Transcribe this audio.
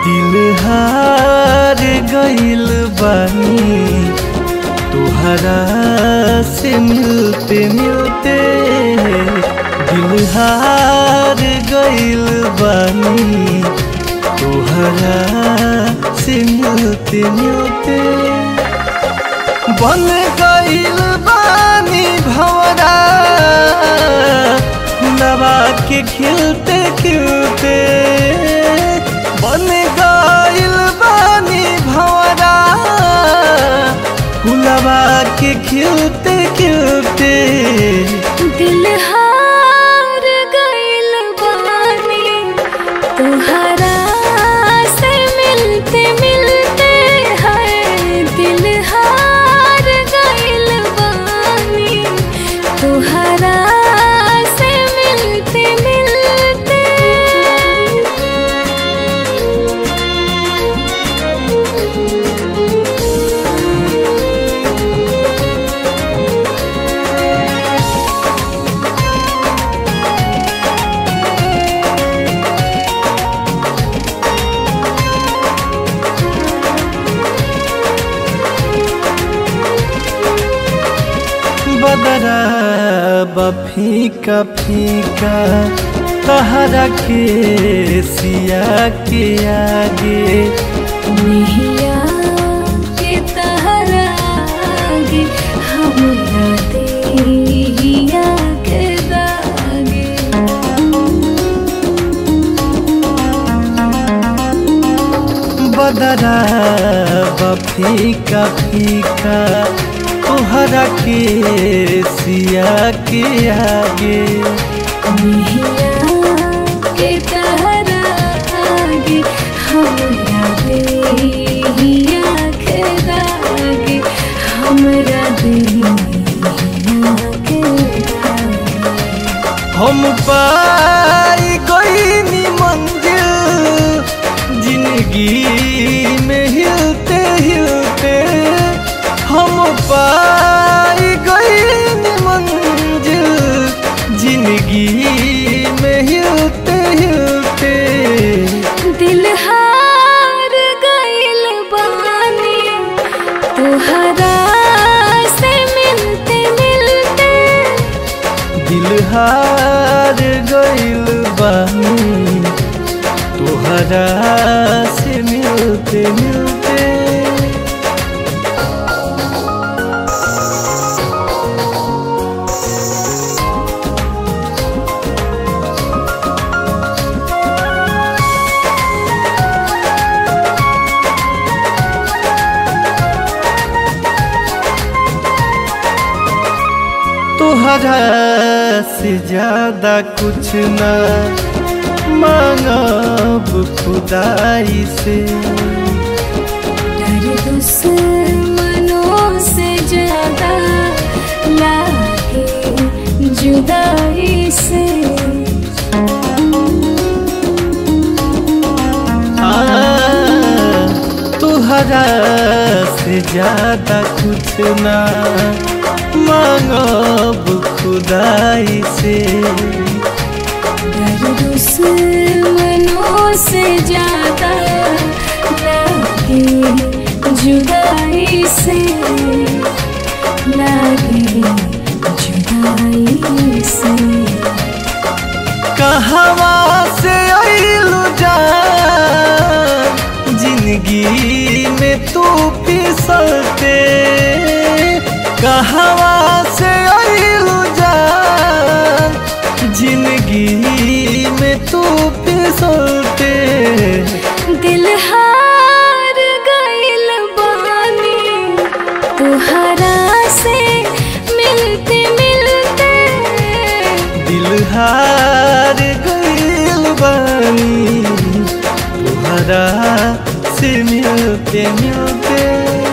दिल हार गइल बानी तुहरा से मिलते मिलते दिल हार गइल बानी तुहरा से मिलते मिलते बन गइल बानी भवरा नवा के खिलते खिलते बन गइल बानी भवरा फुलवा के खिलते खिलते दिल हार गइल बानी तुहरा से मिलते मिलते है दिल हार गइल बानी तुहरा से मिलते मिलते बदरा बफीका फीका तहरा के सिया के आगे नैया के तहरा आगे हमरा देहिया के दागे बदरा बफीका फीका तोहरा के सिया के आगे नैया के तहरा आगे हमरा देहिया के दागे हमरा देहिया के दागे हम पाई गईनी मंजिल जिंदगी में हिलते हिलते हम पाई गईनी मंजिल जिंदगी में हिलते हिलते दिल हार गइल बानी तुहरा से मिलते मिलते दिल हार गइल बानी तोहरा से मिलते मिलते तोहरा से ज्यादा कुछ ना मांगब खुदाई से डर दुश्मनों से ज्यादा लागे जुदाई से आ, तोहरा से ज्यादा कुछ ना मांगब खुदाई से डर दुश्मनों से ज्यादा लागे जुदाई से लागे जुदाई से कहवा से आइलू जान जिंदगी में तू फिसलते कहवा से आइलू जान जिंदगी में तू फिसलते दिल हार गइल बानी तुहरा से मिलते मिलते दिल हार गइल बानी तुम्हारा से मिलते मिलते